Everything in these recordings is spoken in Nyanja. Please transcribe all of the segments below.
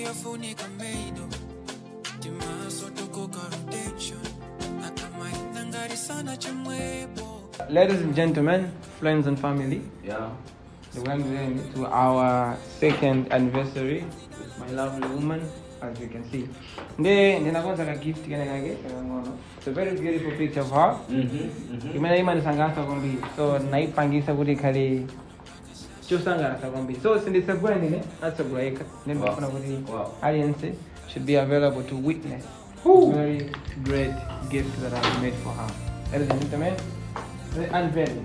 yafunika meido timaso tokoka rotation akamaenda ngari sana chimwepo Ladies and gentlemen, friends and family, Yeah. welcome to our second anniversary with my lovely woman, as you can see. Nde ndinakonza ka gift kene kake kangono. It's a very beautiful picture of her. Mm-hmm. Imene imanisangasa kwambiri. So naipangisa kuti ikhale chosangalatsa kwambiri. So sindisagula ndine atsagula yekha. Then Wow. ndifuna kuti Wow. audience should be available to witness a very great gift that I've made for her. Ladies and gentlemen, the unveiling.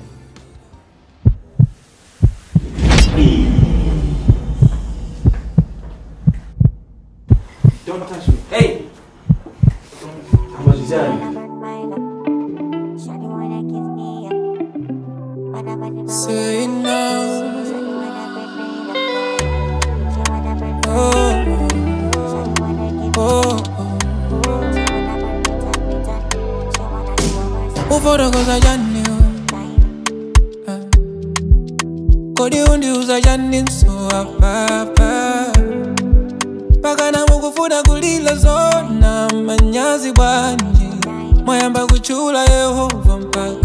Don't touch me. Hey! How much is that? say now oh, oh, oh. ufotokoza jani oh. kodi undiuza jani nso apapa pakana mukufuna kulila zona manyazi bwanji mwayamba kuchula yehova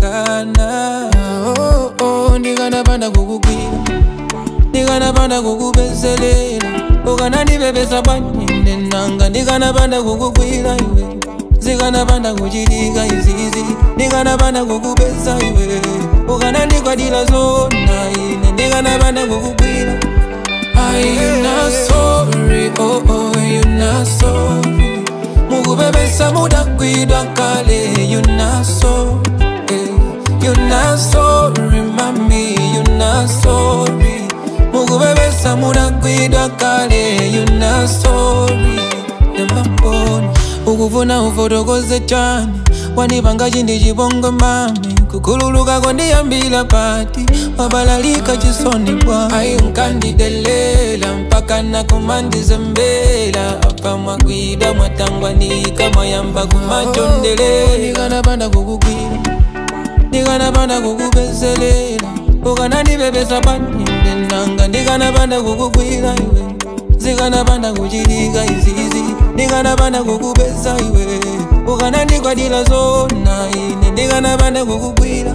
mpakana oh, oh, ndikanapanda kukugwira ndikanapanda kukubezelela ukanandibebesa bwanji nanga ndikanapanda kukugwira iwe zikanapanda kuchitika izizi ndikanapanda kukubesa iwe ukanandikwadila zona ine ndikanapanda kukugwira Are you not sorry? Oh, oh, you not sorry. Mukubebesa mudakwidwa kale, you not sorry. You not sorry, mami, you not sorry. Mukubebesa mudakwidwa kale, you not sorry. Nemamboni, ukufuna ufotokoze chani wanipanga chindi chibongo mami kukhululuka kondiyambila pati wabalalika chisoni bwa ayi nkandidelela mpaka nakumandizembela apa mwagwida mwatangwanika mwayamba kumachondelela ndikanapanda kukugwira ndikanapanda kukubezelela ukanandibebesa paninde nanga ndikanapanda kukugwira iwe zikanapanda kuchitika izizi ndikanapanda kukubesa iwe ukanandikwadila zona ine ndikanapanda kukugwira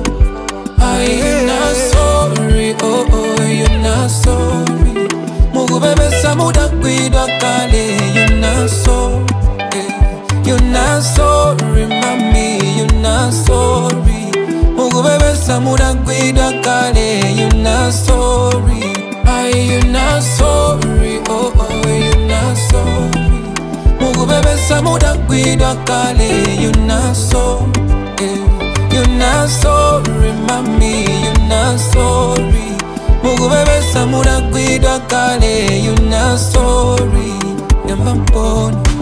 Are you not sorry? Oh, oh, you not sorry. Mukubebesa mudakwidwa kale, you not sorry. You not sorry, mami, you not sorry. Mukubebesa mudakwidwa kale, you not sorry. Are you not sorry? Oh, oh, you not sorry. Mukubebesa mudakwidwa kale, you not sorry. You not sorry, mami, you not sorry. Mukubebesa mudakwidwa kale, you not sorry. Yamba mboni.